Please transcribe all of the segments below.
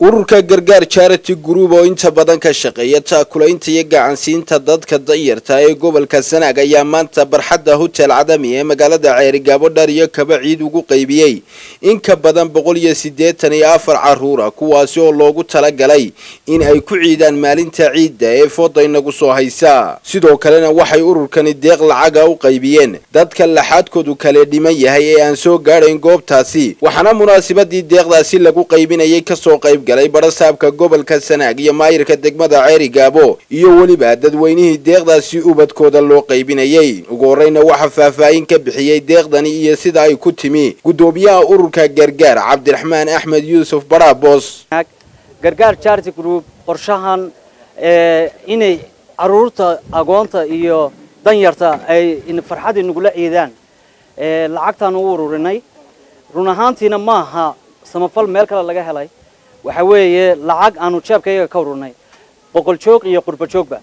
ururka gargaar charity group oo inta badan ka shaqeeya taakulaynta iyo gacansiinta dadka danyarta ee gobolka sanaag ayaa maanta barxadda hotel cadami ee magaalada ceerigaabo dhar iyo kaba ciid ugu qaybiyey in ka badan boqol iyo siddeetan iyo afar caruura kuwaasi oo loogu talagalay in ay ku ciidaan maalinta ciidda ee fooda inagu soo haysa sidoo kalena waxay ururkani deeq lacaga u qaybiyeen dadka laxaadkoodu kale dhiman yahay ee aan soo gaadhayn goobtaasi waxaana munaasabadii deeqdaasi lagu qaybinayay kasoo qayb galay barasaabka gobolka sanaag iyo maayirka degmada ceeri gaabo iyo weliba dadweynihii deeqdaasi ubadkooda loo qaybinayay ugu horreyna waxaa faahfaahin ka bixiyey deeqdani iyo sida ay ku timi guddoomiyaha ururka gargaar cabdiraxmaan axmed yuusuf baraabos gargaar charity group qorshahan inay caruurta agoonta iyo danyarta ay farxad inagula ciidaan lacagtaan u ururinay run ahaantiina maaha samafal meel kale laga helay waxa weeye lacag aanu jeebkayaga ka ururnay boqol joog iyo qurba joogba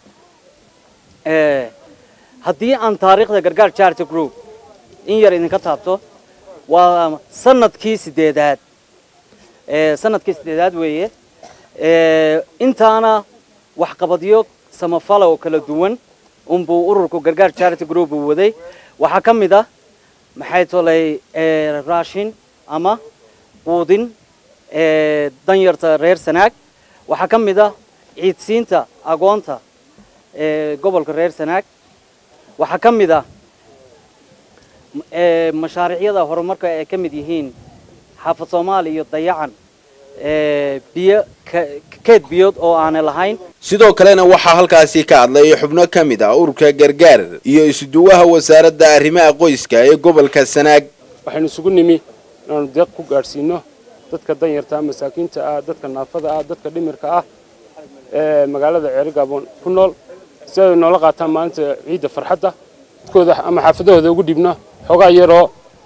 haddii aan taariikhda gargaar charity group in yar idinka taabto waa sanadkii sideedaad sanadkii sideedaad weeye intaana waxqabadyo samafala oo kala duwan unbuu ururku gargaar charity group uu waday waxaa ka mid ah maxay tolay raashin ama quudin danyarta reer sanaag waxaa ka mid ah ciidsiinta agoonta gobolka reer sanaag waxaa ka mid ah mashaariicyada horumarka ay ka mid yihiin xaafad soomaali iyo dayacan biyo keed biyood oo aanay lahayn sidoo kalena waxaa halkaasi ka hadlay xubno ka mid ah ururka gargaar iyo isuduwaha wasaaradda arrimaha qoyska ee gobolka sanaag waxaynu isugu nimi inaanu deeq ku gaadhsiino dadka danyarta ah masaakiinta ah dadka naafada ah dadka dhimirka ah ee magaalada ceerigaabon ku nool si ay noola qaataan maalinta ciidda farxadda dadkooda ama xaafadahooda ugu dhibno xoogaa yaroo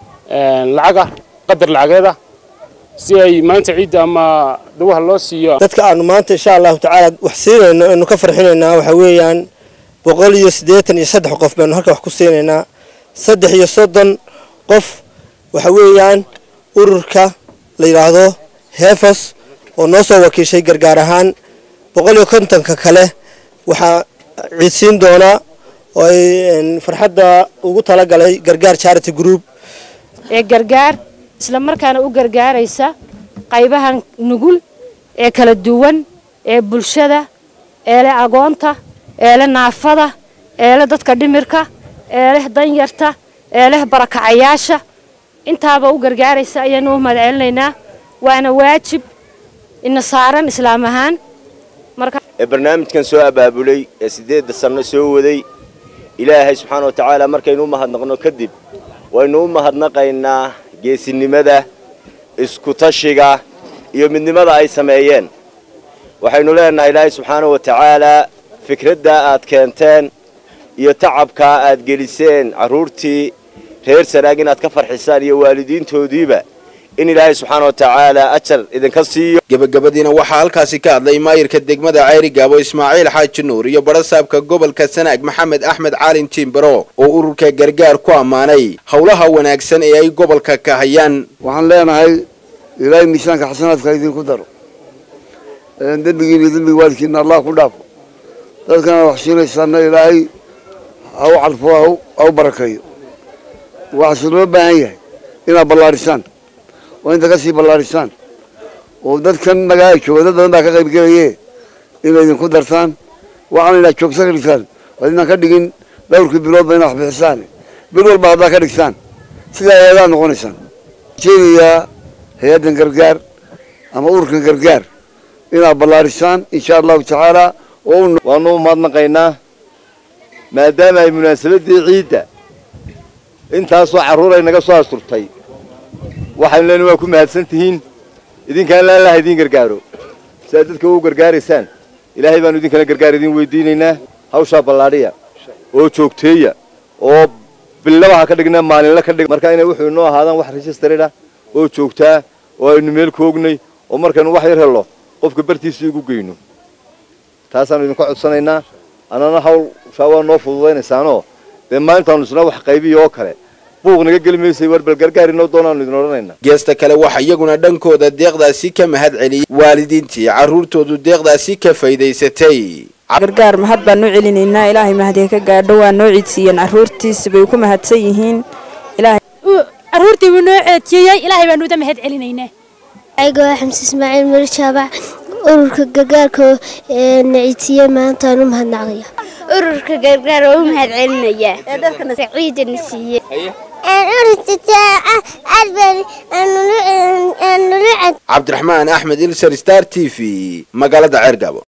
lacaga qadar lacageeda si ay maalinta ciidda ama dawaha loo siiyo dadka aanu maanta insha allahu tacaala wax siinayno aynu ka farxinaynaa waxa weeyaan boqol iyo siddeetan iyo saddex qof baynu halka wax ku siinaynaa saddex iyo soddon qof waxa weeyaan ururka la yidhaahdo heefos oo noo soo wakiishay gargaar ahaan boqol iyo kontonka kale waxaa ciidsiin doonaa oo ay farxadda ugu talagalay gargaar charity group ee gargaar isla markaana u gargaaraysa qaybahan nugul ee kala duwan ee bulshada ee leh agoonta ee leh naafada ee leh dadka dhimirka ee leh danyarta ee leh barakacayaasha intaaba u gargaaraysa ayaanu u mahad celinaynaa waana waajib ina saaran islaam ahaan ee barnaamijkan soo abaabulay ee siddeedda sanno soo waday ilaahay subxaana wa tacaala markaynu u mahadnaqno kadib waynu u mahadnaqaynaa geesinimada isku-tashiga iyo midnimada ay sameeyeen waxaynu leenahay ilaahay subxaana wa tacaalaa fikraddaa aad keenteen iyo tacabkaa aad geliseen carruurtii reer sanaag inaad ka farxisaan iyo waalidiintoodiiba in ilaahay subxaana wa tacaala ajar idinka siiyo gebagabadiina waxaa halkaasi ka hadlay maayirka degmada ceyri gaabo ismaaciil xaaji nuur iyo barasaabka gobolka sanaag maxamed axmed caalin tiimbaro oo ururka gargaar ku ammaanay howlaha wanaagsan ee ay gobolka ka hayaan waxaan leenahay ilaahay miisaanka xasanaadka idinku daro dembigiina iyo dembiga waalidkiina allah ku dhaafo dadkana wax siinaysaana ilaahay ha u cadfo ha u barakeeyo waxaase loo baahan yahay inaad ballaadhisaan oo inta ka sii ballaadhisaan oo dadkan magaala jooga dad badan baa ka qayb gelaye inay idinku dartaan waxaana inaad joogsa ka dhigtaan waa inaan ka dhigin dhowrkii biloodba inaad wax bixisaan bil walba haddaa ka dhigtaan sidaa hay-adaad noqonaysaan jeedayaa hay-addan gargaar ama ururkan gargaar inaad ballaadhisaan insha allahu tacaala oo waanu u mahadnaqaynaa maadaama ay munaasabaddii ciidda intaasoo carruur ay naga soo asturtay waxaynu leenahay waa ku mahadsan tihiin idinkaan laan laha idiin gargaaro si aad dadka u gargaaraysaan ilaahay baanu idinkana gargaar idiin weydiinaynaa hawshaa ballaadhiya oo joogteeya oo billaba ha ka dhigna maalinla ka dhig marka inay wuxuu inoo ahaadaan wax registrada oo joogtaa oo aynu meel koognay oo markaynu wax yar hello qofka bartiisa igu geyno taasaanu idinka codsanaynaa annana hawshaa waa noo fududaynaysaanoo dee maalintaanu isna wax qaybiya oo kale buuq naga geli maysay war bal gargaar inoo doonaanu idin odhanaynaa geesta kale waxaa iyaguna dhankooda deeqdaasi ka mahad celiyey waalidiintii carruurtoodu deeqdaasi ka faydaysatay gargaar mahad baan u celinaynaa ilaahay mahadee ka gaadho waa noo ciidsiiyeen carruurtiisa bay ku mahadsan yihiin carruurtii buu noo ceedsiiyey ilaahay baanu uda mahad celinaynaa ayagoo xamse ismaaciil mari jaabac ururka gargaarka naciidsiiyey maantaan u mahadnaqaya ururka gargaar oo u mahad celinaya ciidana siiyey cabdiraxmaan axmed ilsar star t v magaalada ceergabo